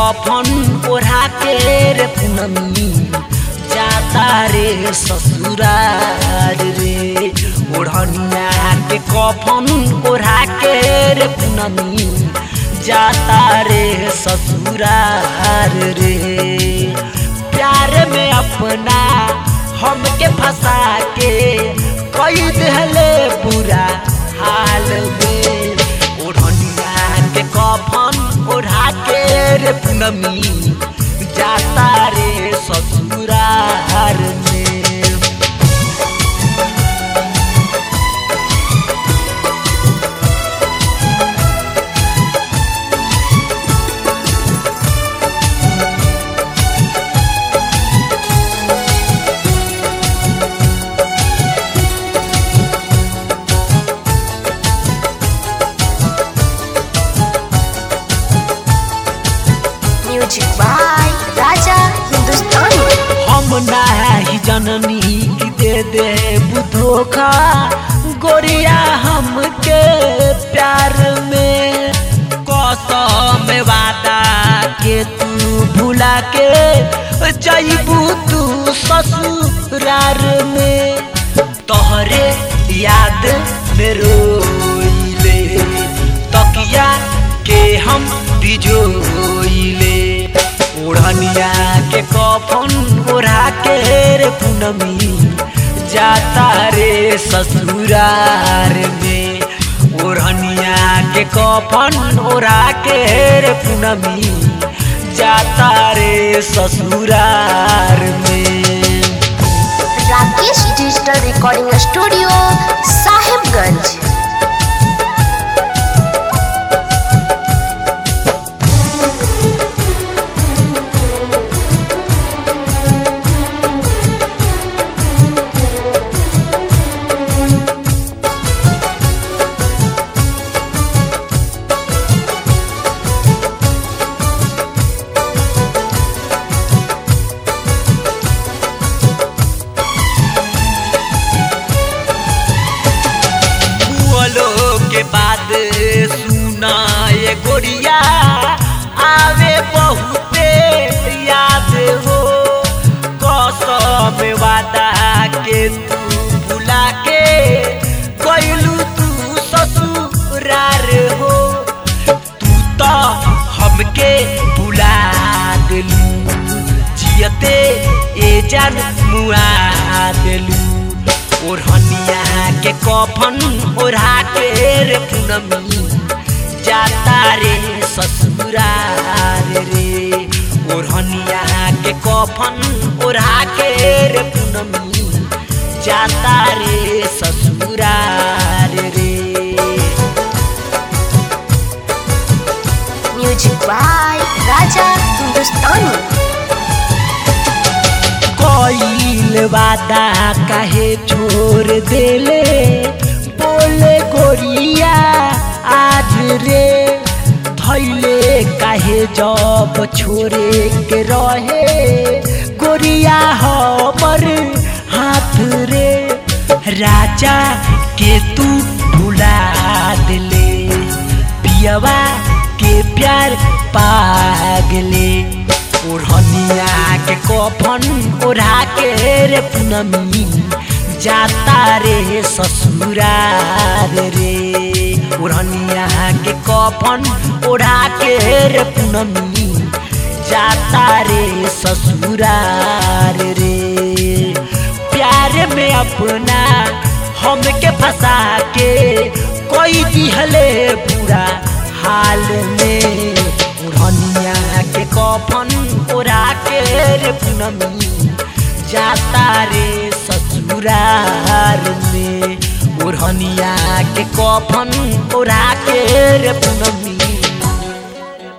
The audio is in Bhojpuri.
कफन ओढ़ा के रे पूनमी जाता रे ससुरार रे ओढ़निया के कफन ओढ़ा के रे पूनमी जाता रे ससुरार रे प्यार में अपना हमके फंसा के कई दिहले बुरा हाल में ओढ़निया के कफन ओढ़ा के रे पूनमी जाता रे ससुरार में म्यूजिक बाय राजा हिंदुस्तानी हम नाही जननी की दे दे धोखा गोरिया हमके प्यार में कसम वादा के तू भुला के जईबू तू ससुरार में तोहरे याद में रोइले तकिया के हम बिजोइले ओढ़निया के कफन ओढ़ा के रे पूनमी जाता रे ससुरार में ओढ़निया के कफन ओढ़ा के रे पूनमी जाता रे ससुरार में Rakesh digital recording studio Sahibganj बोलो के बाद सुना ये गोरिया आवे बहुते याद हो कसम वादा के तू भुला के गइलू तू ससुरार हो तू तो हमके भुला दिलू जियते ए जान मुआ दिलू ओढ़निया के कफन ओढ़ा के रे पूनमी जाता रे ससुरार रे ओढ़निया के कफन ओढ़ा के रे पूनमी जाता रे ससुरार रे म्यूजिक बाय राजा हिंदुस्तानी कईल वादा काहे छोड़ देले बोले गोरिया आज रे धैले काहे जब छोड़े के रहे गोरिया हमर हाथ रे राजा के तू भुला दिले पियवा के प्यार पागले ओढ़निया के कफन ओढ़ा के रे पूनमी जाता रे ससुरार रे ओढ़निया के कफन ओढ़ा के रे पूनमी जाता रे ससुरार रे प्यार में अपना हमके फंसा के कोई दिहले बुरा हाल में ओढ़निया के कफन ओढ़ा के रे पूनमी जाता रे ससुरार में ओढ़निया के कफन ओढ़ा के रे पूनमी